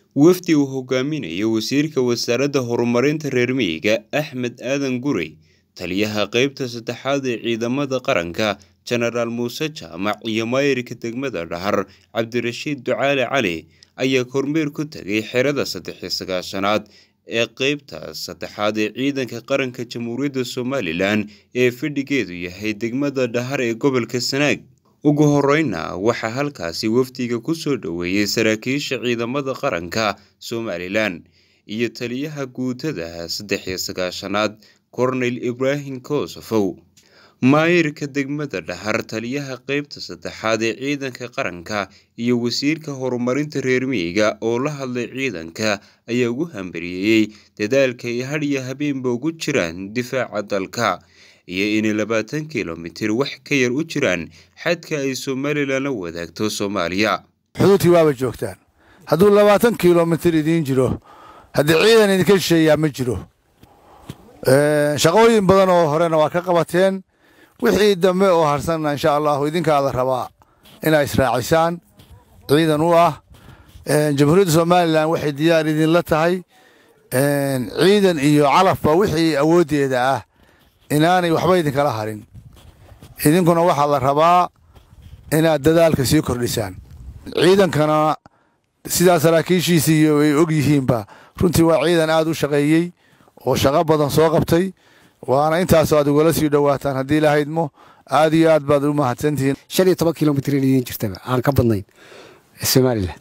wafdi uu hogaaminayo wasiirka wasaaradda horumarinta reer miyiga axmed aadan gurey taliyaha qeybta saddexaad ee ciidamada qaranka jenaraal muuse jaamac iyo maayirka degmada dhahar cabdirashiid ducaale cali ayaa kormeer ku tegay xerada saddex-iyo sagaashanaad ee qeybta saddexaad ee ciidanka qaranka jamhuuriyadda somalilan ee fadhigeedu yahay degmada dhahar ee gobolka sanaag ugu horeyna waxaa halkaasi wafdiga ku soo dhoweeyey saraakiisha ciidamada qaranka somalilan iyo taliyaha guutada saddex-iyo sagaashanaad korneyl ibraahim kosofow maayirka degmada dhahar taliyaha qeybta saddexaad ee ciidanka qaranka iyo wasiirka horumarinta reer miyiga oo la hadlay ciidanka ayaa ugu hambariyeeyey dadaalka ay hadhiyo habeenba ugu jiraan difaaca dalka iyo inay labaatan kilomitir wax ka yar u jiraan xadka ay somalilan la wadaagto soomaaliya xuduudkii waaba joogtaan hadduu labaatan kilomitir idiin jiro haddii ciidan idinka shisheeyaa ma jiro shaqooyin badan oo horena waa ka qabateen wixii dambe oo harsanna insha allahu idinkaada rabaa inaa israacisaan ciidan u ah jamhuuriyadda somalilan waxay diyaar idinla tahay ciidan iyo calafba wixii awooddeeda ah inaanay waxba idinkala harin idinkuna waxaa la rabaa inaad dadaalka sii kordhisaan ciidankana sidaa saraakiishiisii iyo ay og yihiinba runtii waa ciidan aad u shaqeeyey oo shaqo badan soo qabtay waana intaasoo aad ugala sii dhowaataan haddii lahaydmo aad iyo aad baad u mahadsantihiin shan iyo toban kilomitr idiin jirtaba aan ka badnayn somalilan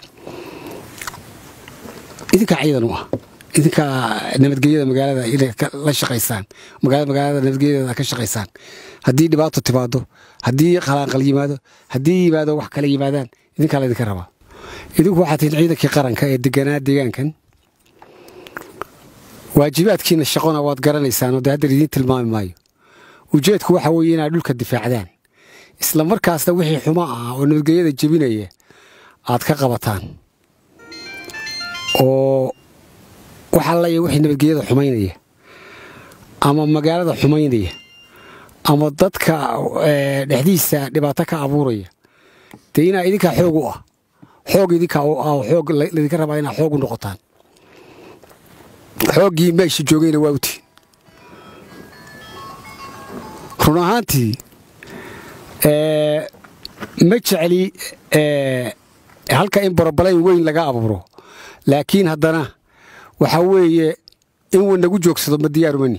idinkaa ciidan u ah idinkaa nabadgelyada magaalada inay la shaqaysaan magaalada magaalada nabadgelyadeeda ka shaqaysaan haddii dhibaato timaado haddii qalaanqal yimaado haddii yimaado wax kale yimaadaan idinkaa laydinka rabaa idinku waxaad tihiin ciidankii qaranka ee deganaa deegaankan waajibaadkiina shaqona waad garanaysaan oo dee hadda idiin tilmaami maayo ujeedku waxa weeye inaad dhulka difaacdaan isla markaasna wixii xumo ah oo nabadgelyada jebinaya aad ka qabataan oo waxaa laya wixii nabadgelyada xumaynaya ama magaalada xumaynaya ama dadka dhexdiisa dhibaato ka abuuraya dee inaa idinkaa xoog u ah xoog idinkaa u ah xoog laydinka rabaa inaa xoog u noqotaan xooggii meesha joogayna waa utiin run ahaantii ma jecli halka in borobalayn weyn laga abuuro laakiin haddana waxaa weeye in uu nagu joogsado ma diyaarumani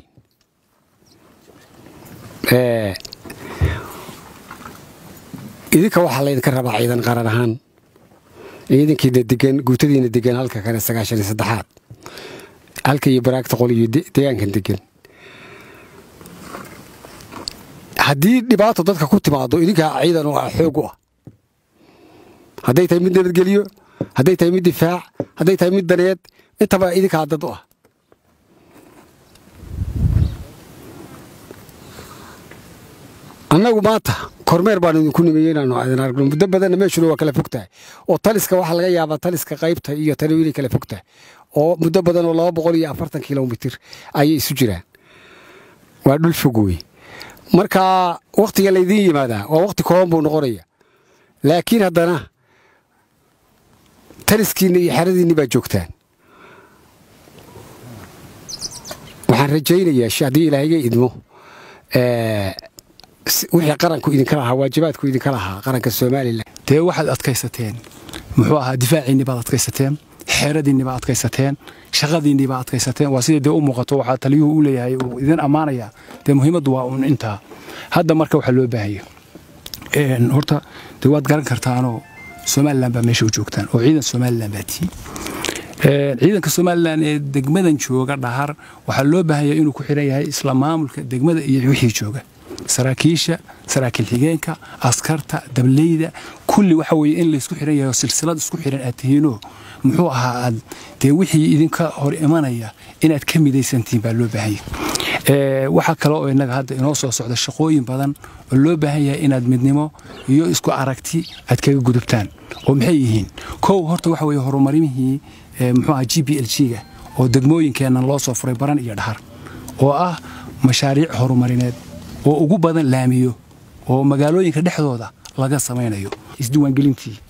idinka waxaa laydinka rabaa ciidan qaran ahaan ciidankiina degan guutadiina degan halka kale sagaashan iyo saddexaad halka iyo baraagta qol iyo deegaankan degan haddii dhibaato dadka ku timaado idinkaa ciidan oo ah xoog u ah hadday tahay mid nabadgelyo hadday tahay mid difaac hadday tahay mid daneed intaba idinkaa dad u ah annagu maanta kormeer baanu idinku nimeye inaanu idin aragno muddo badanna meeshuna waa kala fog tahay oo taliska waxaa laga yaabaa taliska qaybta iyo tani inay kala fog tahay oo muddo badan oo laba boqol iyo afartan kilomitir ayay isu jiraan waa dhul fog wey marka wakhtiga laydiin yimaadaa waa wakhti kooban buu noqonaya laakiin haddana taliskiinna iyo xeradiinni baa joogtaan waxaan rajaynayaa haddii ilaahayga idmo wixii qaranku idinka lahaa waajibaadku idinka lahaa qaranka somalilan dee waxaad adkaysateen muxuu ahaa difaaciinni baad adkaysateen xeeradiinni baad adkaysateen shaqadiinni baad adkaysateen waa sidai dee u muuqato waxaa taliyuhu u leeyahay uu idin ammaanayaa dee muhiimaddu waa uun intaa hadda marka waxaa loo baahaya horta dee waad garan kartaanoo somalilan baa meesha u joogtaan oo ciidan somalilan baa tihiin ciidanka somalilan ee degmadan jooga dhahar waxaa loo baahaya inuu ku xiran yahay isla maamulka degmada iyo wixii jooga saraakiisha saraakiil xigeenka askarta dableyda kulli waxa weye in laysku xiran yahay oo silsilad isku xiran aad tihiinoo muxuu ahaa aad dee wixii idinka hor imanaya inaad ka midaysantihiin baa loo baahanya waxaa kale oo innaga hadda inoo soo socda shaqooyin badan oo loo baahan yahay inaad midnimo iyo isku aragti aad kaga gudubtaan oo maxay yihiin kow horta waxa weye horumarimihii muxuu aha g b l g-ga oo degmooyinkeennan loo soo furay baran iyo dhahar oo ah mashaariic horumarineed oo ugu badan laamiyo oo magaalooyinka dhexdooda laga samaynayo isdiiwaangelintii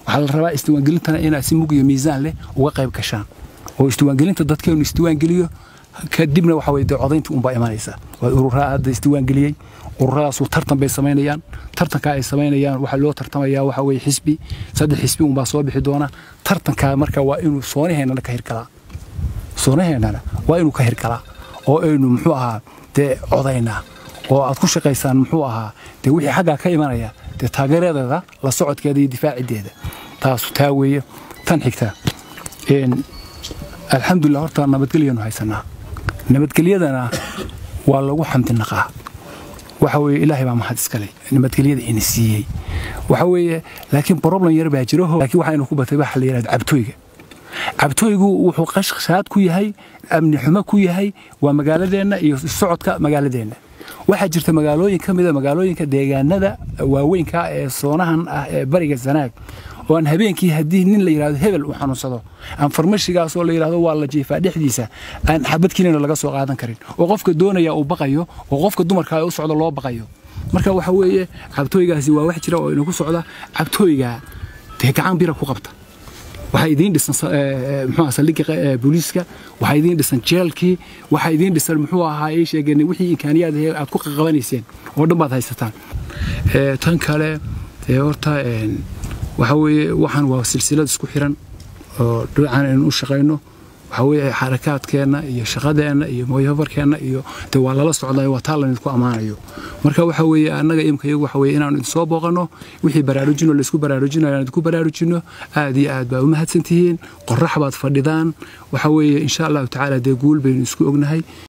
waxaa la rabaa isdiiwaangelintana inaad si mug iyo miisaan leh uga qayb gashaan oo isdiiwaangelinta dadkeenu isdiiwaangeliyo kadibna waxa weye dee codayntii unbaa imanaysa waa ururaa hadda isdiiwaangeliyey ururadaasuu tartan bay samaynayaan tartankaa ay samaynayaan waxaa loo tartamayaa waxa weye xisbi saddex xisbi unbaa soo bixi doona tartankaa marka waa inuu soonaheennana ka hirgalaa soonaheennana waa inuu ka hirgalaa oo aynu muxuu ahaa dee codaynaa oo aad ku shaqaysaan muxuu ahaa dee wixii xaggaa ka imanaya dee taageeradeeda la socodkeeda iyo difaacideeda taasu taa weeye tan xigta alxamdulilah horta nabadgelyanu haysanaa nabadgelyadana waa lagu xamdinaqaa waxa weeye ilaahay baa mahad iskale nabadgelyada ina siiyey waxa weeye laakiin problem yar baa jiro laakiin waxaynu ku batay waxa la yidhahdo cabtooyga cabtooygu wuxuu qashqashaad ku yahay amni xumo ku yahay waa magaaladeenna iyo socodka magaaladeenna waxaa jirta magaalooyin ka mida magaalooyinka deegaanada waaweynka ee soonahan ah ee bariga sanaag oo aan habeenkii haddii nin la yidhahdo hebel uu xanuunsado aan farmashigaasoo la yidhahdo waa la jiifaa dhexdiisa aan xabad kelina laga soo qaadan karin oo qofka doonaya uu baqayo oo qofka dumarka u socdo loo baqayo marka waxa weeye cabtooygaasi waa wax jira oo inagu socda cabtooyga dee gacan bira ku qabta waxaa idiin dhisan muxuu saldhigga booliiska waxaa idiin dhisan jeelkii waxaa idiin dhisan muxuu ahaa ii sheegeen wixii imkaaniyaad aad ku qaqabanayseen oo dhan baad haysataan tan kale dee horta waxa weeye waxaan waa silsilad isku xiran oo dhinacan aynu u shaqayno waxa weeye xarakaadkeenna iyo shaqadeenna iyo mooyafarkeenna iyo dee waa lala socdayo waa taa laydinku ammaanayo marka waxa weeye annaga imka iyagu waxa weeye inaanu idinsoo booqanno wixii baraarujino laysku baraarujinayo aan idinku baraarujinno aad iyo aad baa u mahadsan tihiin qorrax baad fadhidaan waxa weeye insha allahu tacaala dee guul baynu isku ognahay